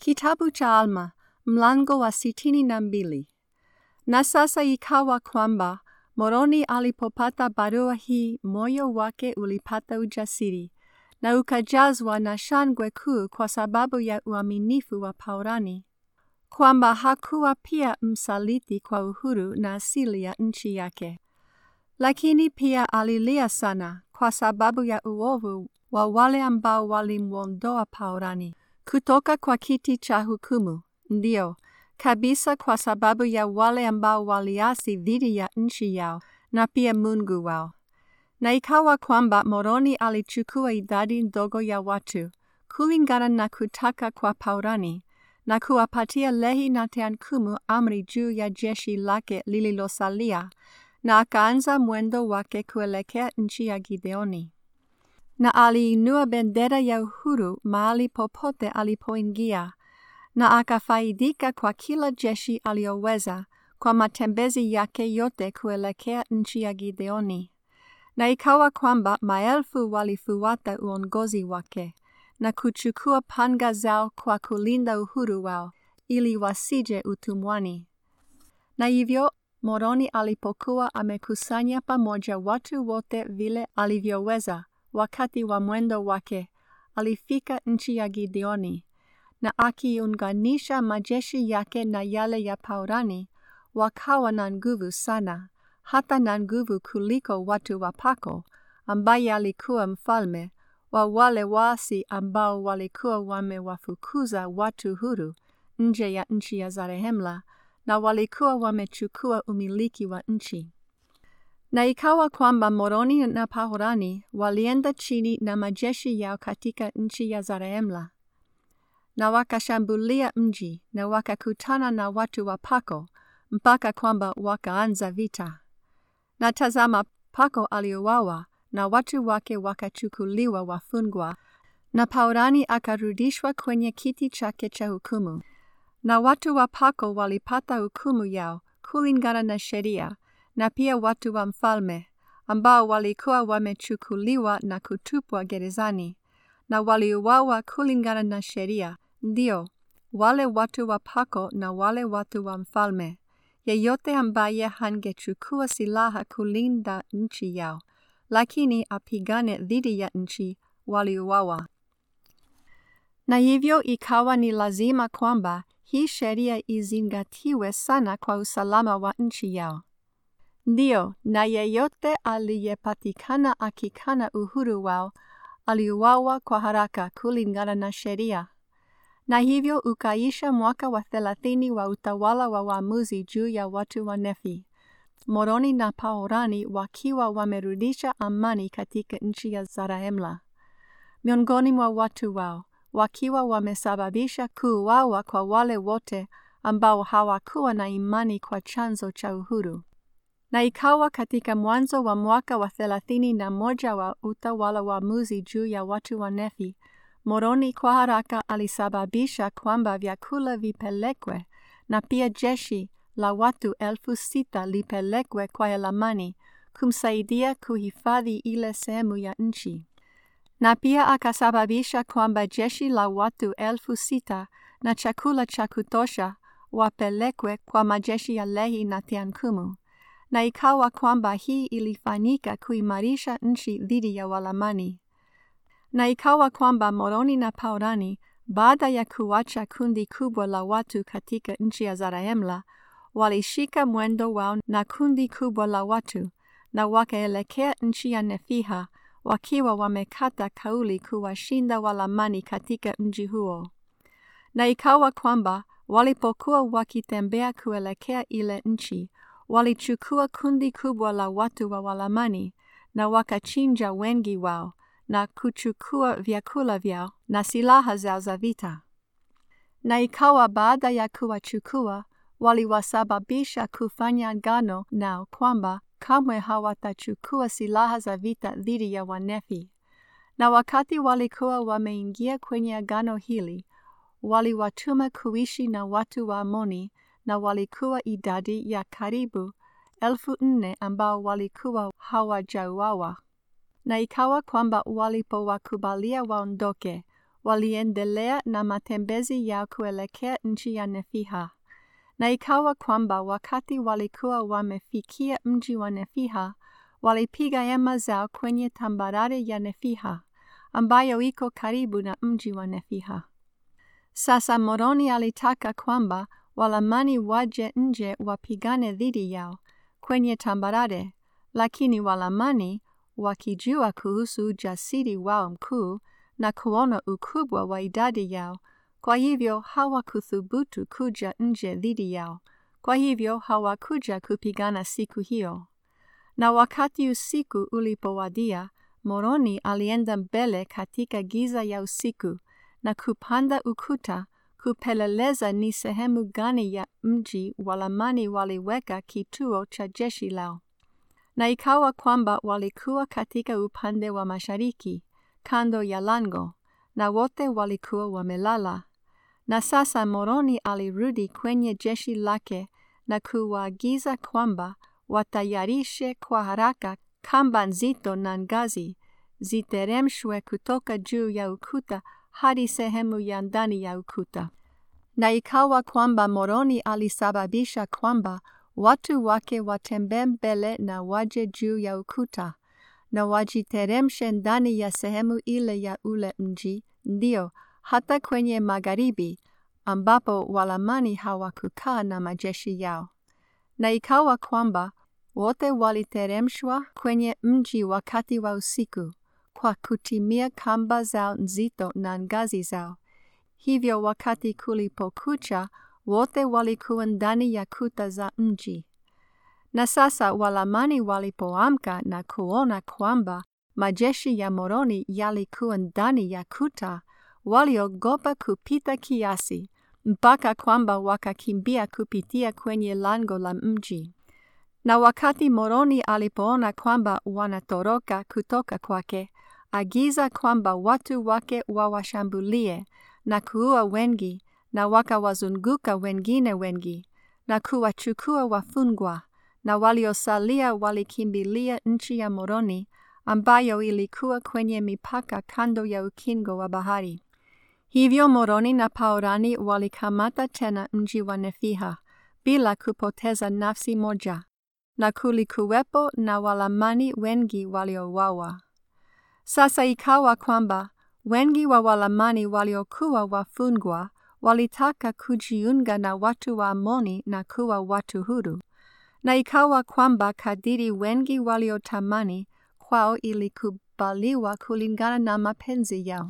Kitabu cha Alma, mlango wa sitini na mbili. Na sasa ikawa kwamba Moroni alipopata barua hii, moyo wake ulipata ujasiri na ukajazwa na shangwe kuu kwa sababu ya uaminifu wa Paurani, kwamba hakuwa pia msaliti kwa uhuru na asili ya nchi yake. Lakini pia alilia sana kwa sababu ya uovu wa wale ambao walimwondoa Paurani kutoka kwa kiti cha hukumu, ndio kabisa, kwa sababu ya wale ambao waliasi dhidi ya nchi yao na pia Mungu wao. Na ikawa kwamba Moroni alichukua idadi ndogo ya watu kulingana na kutaka kwa Paurani na kuwapatia Lehi na Teankumu amri juu ya jeshi lake lililosalia, na akaanza mwendo wake kuelekea nchi ya Gideoni na aliinua bendera ya uhuru mahali popote alipoingia, na akafaidika kwa kila jeshi aliyoweza kwa matembezi yake yote kuelekea nchi ya Gideoni. Na ikawa kwamba maelfu walifuata uongozi wake na kuchukua panga zao kwa kulinda uhuru wao, ili wasije utumwani. Na hivyo Moroni alipokuwa amekusanya pamoja watu wote vile alivyoweza wakati wa mwendo wake, alifika nchi ya Gideoni, na akiunganisha majeshi yake na yale ya Paurani, wakawa na nguvu sana, hata na nguvu kuliko watu wa Pako, ambaye alikuwa mfalme wa wale waasi ambao walikuwa wamewafukuza watu huru nje ya nchi ya Zarehemla, na walikuwa wamechukua umiliki wa nchi. Na ikawa kwamba Moroni na Paurani walienda chini na majeshi yao katika nchi ya Zarehemla, na wakashambulia mji na wakakutana na watu wa Pako mpaka kwamba wakaanza vita. Na tazama, Pako aliuawa na watu wake wakachukuliwa wafungwa, na Paurani akarudishwa kwenye kiti chake cha hukumu, na watu wa Pako walipata hukumu yao kulingana na sheria na pia watu wa mfalme ambao walikuwa wamechukuliwa na kutupwa gerezani na waliuawa kulingana na sheria, ndio wale watu wa Pako na wale watu wa mfalme. Yeyote ambaye hangechukua silaha kulinda nchi yao, lakini apigane dhidi ya nchi, waliuawa. Na hivyo ikawa ni lazima kwamba hii sheria izingatiwe sana kwa usalama wa nchi yao. Ndio, na yeyote aliyepatikana akikana uhuru wao aliuawa kwa haraka kulingana na sheria. Na hivyo ukaisha mwaka wa thelathini wa utawala wa waamuzi juu ya watu wa Nefi, Moroni na Paurani wakiwa wamerudisha amani katika nchi ya Zarahemla miongoni mwa watu wao, wakiwa wamesababisha kuuawa kwa wale wote ambao hawakuwa na imani kwa chanzo cha uhuru. Na ikawa katika mwanzo wa mwaka wa thelathini na moja wa utawala wa muzi juu ya watu wa Nefi, Moroni kwa haraka alisababisha kwamba vyakula vipelekwe na pia jeshi la watu elfu sita lipelekwe kwa Elamani kumsaidia kuhifadhi ile sehemu ya nchi. Na pia akasababisha kwamba jeshi la watu elfu sita na chakula cha kutosha wapelekwe kwa majeshi ya Lehi na Teankumu na ikawa kwamba hii ilifanyika kuimarisha nchi dhidi ya Walamani. Na ikawa kwamba Moroni na Paurani, baada ya kuacha kundi kubwa la watu katika nchi ya Zarahemla, walishika mwendo wao na kundi kubwa la watu, na wakaelekea nchi ya Nefiha, wakiwa wamekata kauli kuwashinda Walamani katika mji huo. Na ikawa kwamba walipokuwa wakitembea kuelekea ile nchi, walichukua kundi kubwa la watu wa Walamani na wakachinja wengi wao na kuchukua vyakula vyao na silaha zao za vita. Na ikawa baada ya kuwachukua, waliwasababisha kufanya agano nao kwamba kamwe hawatachukua silaha za vita dhidi ya Wanefi. Na wakati walikuwa wameingia kwenye agano hili, waliwatuma kuishi na watu wa Amoni na walikuwa idadi ya karibu elfu nne ambao walikuwa hawajauawa. Na ikawa kwamba walipowakubalia waondoke, waliendelea na matembezi yao kuelekea nchi ya Nefiha. Na ikawa kwamba wakati walikuwa wamefikia mji wa Nefiha, walipiga hema zao kwenye tambarare ya Nefiha, ambayo iko karibu na mji wa Nefiha. Sasa Moroni alitaka kwamba Walamani waje nje wapigane dhidi yao kwenye tambarare, lakini Walamani wakijua kuhusu ujasiri wao mkuu na kuona ukubwa wa idadi yao, kwa hivyo hawakuthubutu kuja nje dhidi yao. Kwa hivyo hawakuja kupigana siku hiyo. Na wakati usiku ulipowadia, Moroni alienda mbele katika giza ya usiku na kupanda ukuta kupeleleza ni sehemu gani ya mji Walamani waliweka kituo cha jeshi lao. Na ikawa kwamba walikuwa katika upande wa mashariki, kando ya lango, na wote walikuwa wamelala. Na sasa Moroni alirudi kwenye jeshi lake na kuwaagiza kwamba watayarishe kwa haraka kamba nzito na ngazi ziteremshwe kutoka juu ya ukuta hadi sehemu ya ndani ya ukuta. Na ikawa kwamba Moroni alisababisha kwamba watu wake watembee mbele na waje juu ya ukuta na wajiteremshe ndani ya sehemu ile ya ule mji, ndio hata kwenye magharibi, ambapo Walamani hawakukaa na majeshi yao. Na ikawa kwamba wote waliteremshwa kwenye mji wakati wa usiku kwa kutimia kamba zao nzito na ngazi zao. Hivyo wakati kulipokucha, wote walikuwa ndani ya kuta za mji. Na sasa Walamani walipoamka na kuona kwamba majeshi ya Moroni yalikuwa ndani ya kuta, waliogopa kupita kiasi, mpaka kwamba wakakimbia kupitia kwenye lango la mji. Na wakati Moroni alipoona kwamba wanatoroka kutoka kwake, agiza kwamba watu wake wawashambulie na kuua wengi, na wakawazunguka wengine wengi, na kuwachukua wafungwa, na waliosalia walikimbilia nchi ya Moroni, ambayo ilikuwa kwenye mipaka kando ya ukingo wa bahari. Hivyo Moroni na Paurani walikamata tena mji wa Nefiha bila kupoteza nafsi moja, na kulikuwepo na Walamani wengi waliouawa. Sasa ikawa kwamba wengi wa Walamani waliokuwa wafungwa walitaka kujiunga na watu wa Amoni na kuwa watu huru, na ikawa kwamba kadiri wengi waliotamani kwao ilikubaliwa kulingana na mapenzi yao.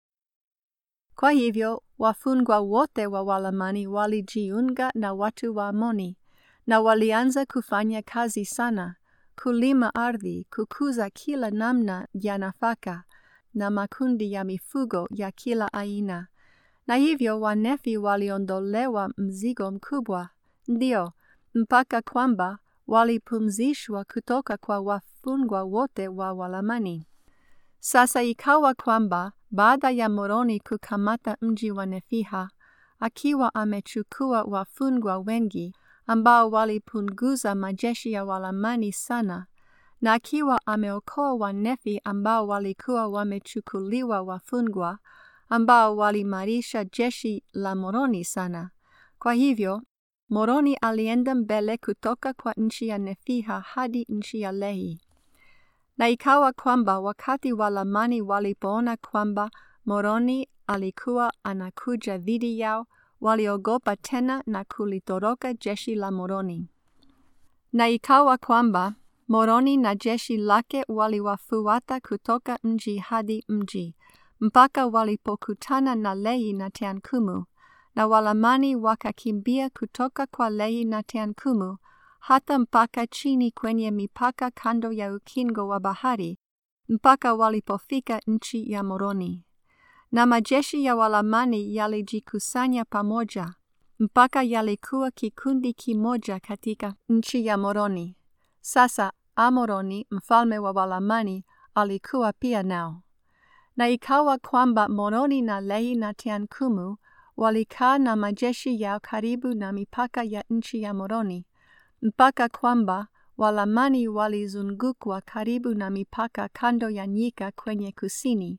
Kwa hivyo wafungwa wote wa Walamani walijiunga na watu wa Amoni na walianza kufanya kazi sana, kulima ardhi, kukuza kila namna ya nafaka na makundi ya mifugo ya kila aina. Na hivyo Wanefi waliondolewa mzigo mkubwa, ndio mpaka kwamba walipumzishwa kutoka kwa wafungwa wote wa Walamani. Sasa ikawa kwamba baada ya Moroni kukamata mji wa Nefiha, akiwa amechukua wafungwa wengi ambao walipunguza majeshi ya Walamani sana, na akiwa ameokoa Wanefi ambao walikuwa wamechukuliwa wafungwa, ambao walimarisha jeshi la Moroni sana. Kwa hivyo Moroni alienda mbele kutoka kwa nchi ya Nefiha hadi nchi ya Lehi. Na ikawa kwamba wakati Walamani walipoona kwamba Moroni alikuwa anakuja dhidi yao, waliogopa tena na kulitoroka jeshi la Moroni. Na ikawa kwamba Moroni na jeshi lake waliwafuata kutoka mji hadi mji, mpaka walipokutana na Lehi na Teankumu, na Walamani wakakimbia kutoka kwa Lehi na Teankumu hata mpaka chini kwenye mipaka kando ya ukingo wa bahari, mpaka walipofika nchi ya Moroni. Na majeshi ya Walamani yalijikusanya pamoja, mpaka yalikuwa kikundi kimoja katika nchi ya Moroni. Sasa Amoroni mfalme wa Walamani alikuwa pia nao. Na ikawa kwamba Moroni na Lehi na Teankumu walikaa na majeshi yao karibu na mipaka ya nchi ya Moroni, mpaka kwamba Walamani walizungukwa karibu na mipaka kando ya nyika kwenye kusini,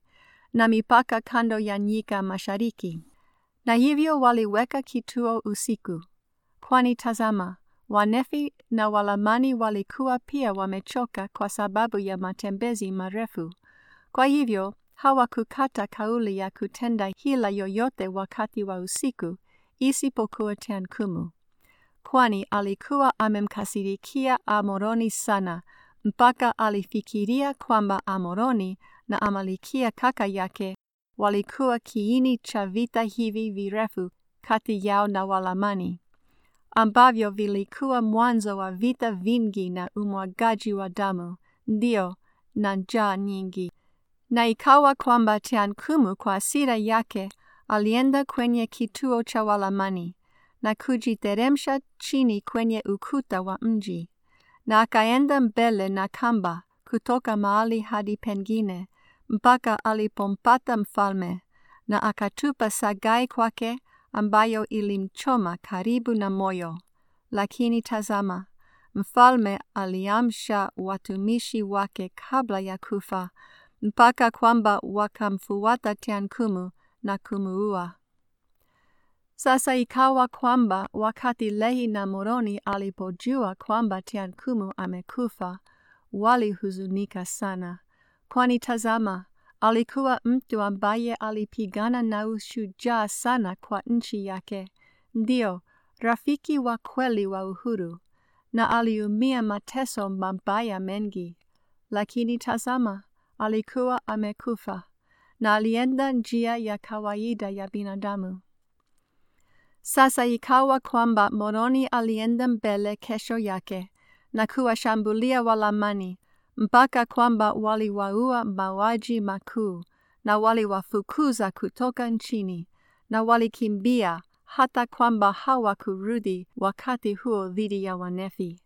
na mipaka kando ya nyika mashariki. Na hivyo waliweka kituo usiku, kwani tazama, Wanefi na Walamani walikuwa pia wamechoka kwa sababu ya matembezi marefu. Kwa hivyo hawakukata kauli ya kutenda hila yoyote wakati wa usiku isipokuwa Teankumu, kwani alikuwa amemkasirikia Amoroni sana mpaka alifikiria kwamba Amoroni na Amalikia kaka yake walikuwa kiini cha vita hivi virefu kati yao na Walamani ambavyo vilikuwa mwanzo wa vita vingi na umwagaji wa damu, ndio na njaa nyingi. Na ikawa kwamba Teankumu kwa hasira yake alienda kwenye kituo cha Walamani na kujiteremsha chini kwenye ukuta wa mji, na akaenda mbele na kamba kutoka mahali hadi pengine mpaka alipompata mfalme, na akatupa sagai kwake ambayo ilimchoma karibu na moyo. Lakini tazama, mfalme aliamsha watumishi wake kabla ya kufa, mpaka kwamba wakamfuata Teankumu na kumuua. Sasa ikawa kwamba wakati Lehi na Moroni alipojua kwamba Teankumu amekufa, walihuzunika sana, kwani tazama, alikuwa mtu ambaye alipigana na ushujaa sana kwa nchi yake, ndio rafiki wa kweli wa uhuru, na aliumia mateso mabaya mengi. Lakini tazama, alikuwa amekufa na alienda njia ya kawaida ya binadamu. Sasa ikawa kwamba Moroni alienda mbele kesho yake na kuwashambulia Walamani mpaka kwamba waliwaua mauaji makuu na waliwafukuza kutoka nchini na walikimbia hata kwamba hawakurudi wakati huo dhidi ya Wanefi.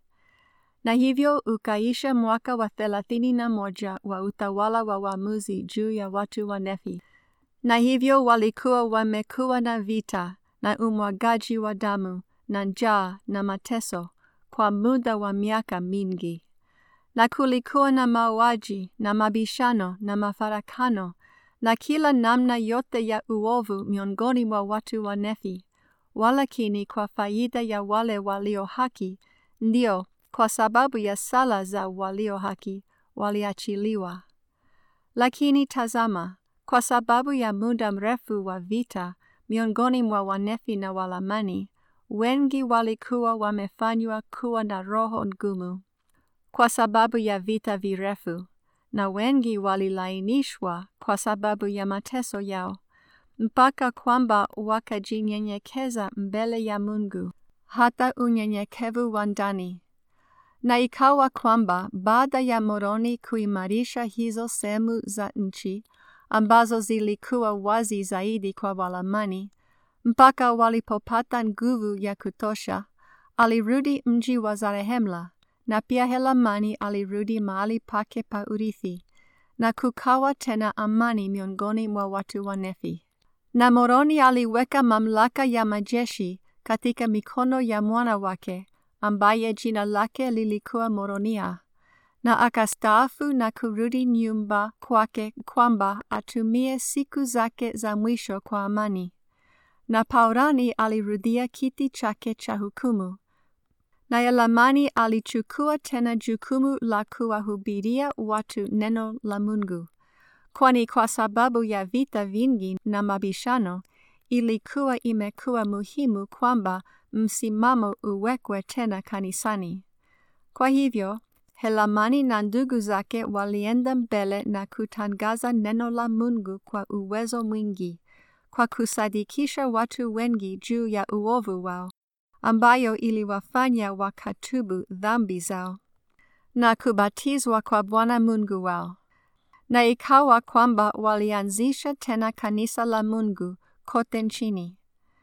Na hivyo ukaisha mwaka wa thelathini na moja wa utawala wa waamuzi juu ya watu wa Nefi. Na hivyo walikuwa wamekuwa na vita na umwagaji wa damu na njaa na mateso kwa muda wa miaka mingi. Na kulikuwa na mauaji na mabishano na mafarakano na kila namna yote ya uovu miongoni mwa watu wa Nefi, walakini kwa faida ya wale walio haki, ndio kwa sababu ya sala za walio haki waliachiliwa. Lakini tazama, kwa sababu ya muda mrefu wa vita miongoni mwa Wanefi na Walamani, wengi walikuwa wamefanywa kuwa na roho ngumu kwa sababu ya vita virefu, na wengi walilainishwa kwa sababu ya mateso yao, mpaka kwamba wakajinyenyekeza mbele ya Mungu, hata unyenyekevu wa ndani. Na ikawa kwamba baada ya Moroni kuimarisha hizo sehemu za nchi ambazo zilikuwa wazi zaidi kwa Walamani, mpaka walipopata nguvu ya kutosha, alirudi mji wa Zarehemla, na pia Helamani alirudi mahali pake pa urithi, na kukawa tena amani miongoni mwa watu wa Nefi. Na Moroni aliweka mamlaka ya majeshi katika mikono ya mwana wake ambaye jina lake lilikuwa Moronia, na akastaafu na kurudi nyumba kwake kwamba atumie siku zake za mwisho kwa amani. Na Paurani alirudia kiti chake cha hukumu, na Elamani alichukua tena jukumu la kuwahubiria watu neno la Mungu, kwani kwa sababu ya vita vingi na mabishano ilikuwa imekuwa muhimu kwamba msimamo uwekwe tena kanisani. Kwa hivyo, Helamani na ndugu zake walienda mbele na kutangaza neno la Mungu kwa uwezo mwingi, kwa kusadikisha watu wengi juu ya uovu wao, ambayo iliwafanya wakatubu dhambi zao na kubatizwa kwa Bwana Mungu wao. Na ikawa kwamba walianzisha tena kanisa la Mungu kote nchini.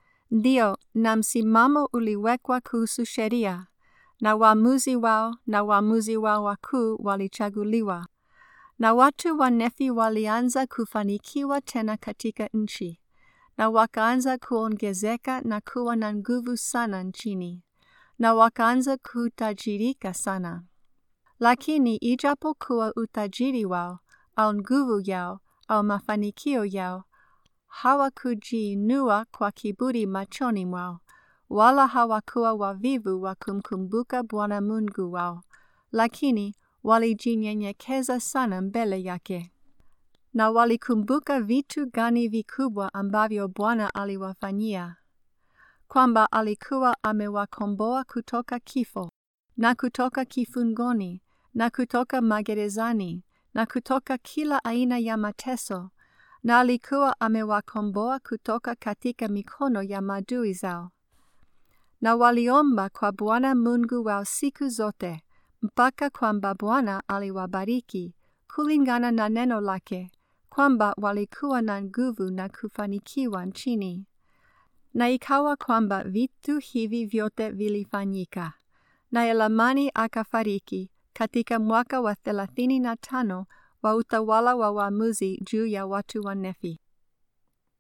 Ndio, na msimamo uliwekwa kuhusu sheria, na waamuzi wao na waamuzi wao wakuu walichaguliwa, na watu wa Nefi walianza kufanikiwa tena katika nchi, na wakaanza kuongezeka na kuwa na nguvu sana nchini, na wakaanza kutajirika sana. Lakini ijapokuwa utajiri wao au nguvu yao au mafanikio yao, hawakujiinua kwa kiburi machoni mwao, wala hawakuwa wavivu wa kumkumbuka Bwana Mungu wao, lakini walijinyenyekeza sana mbele yake. Na walikumbuka vitu gani vikubwa ambavyo Bwana aliwafanyia, kwamba alikuwa amewakomboa kutoka kifo na kutoka kifungoni na kutoka magerezani na kutoka kila aina ya mateso, na alikuwa amewakomboa kutoka katika mikono ya maadui zao. Na waliomba kwa Bwana Mungu wao siku zote, mpaka kwamba Bwana aliwabariki kulingana na neno lake, kwamba walikuwa na nguvu na kufanikiwa nchini. Na ikawa kwamba vitu hivi vyote vilifanyika, na Elamani akafariki katika mwaka wa thelathini na tano wa utawala wa waamuzi juu ya watu wa Nefi.